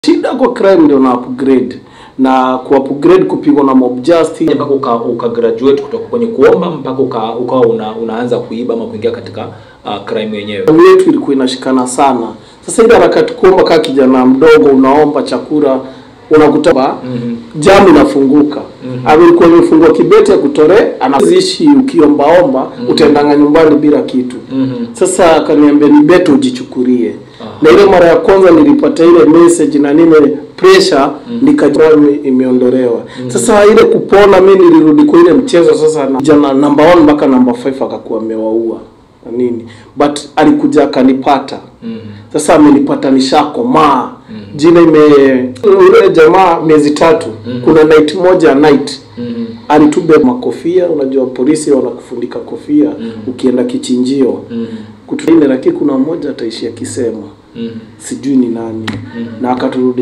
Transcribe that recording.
Shida kwa crime ndio na upgrade na ku upgrade kupigwa na mob justice mpaka uka, uka graduate kutoka kwenye kuomba mpaka uka, ukawa una, unaanza kuiba ama kuingia katika uh, crime yenyewe. Damu yetu ilikuwa inashikana sana. Sasa ile harakati kuomba kaa kijana mdogo unaomba chakula unakuta Mhm. jamu inafunguka mm alikuwa imefungua kibeti ya kutore anazishi ukiombaomba utaendanga nyumbani bila kitu Mhm. sasa akaniambia ni beti ujichukulie Aha. na ile mara ya kwanza nilipata ile message na nime pressure nikajua ime- imeondolewa sasa ile kupona mi nilirudi kwa ile mchezo sasa na jana number 1 mpaka number 5 akakuwa amewaua na nini but alikuja akanipata Mhm. sasa amenipata nishakomaa jina ime ule jamaa miezi tatu kuna night moja ya night Mhm. alitube makofia unajua polisi wanakufundika kofia ukienda kichinjio Mhm. kutuine lakini kuna mmoja ataishia kisema Mhm. sijui ni nani na akaturudi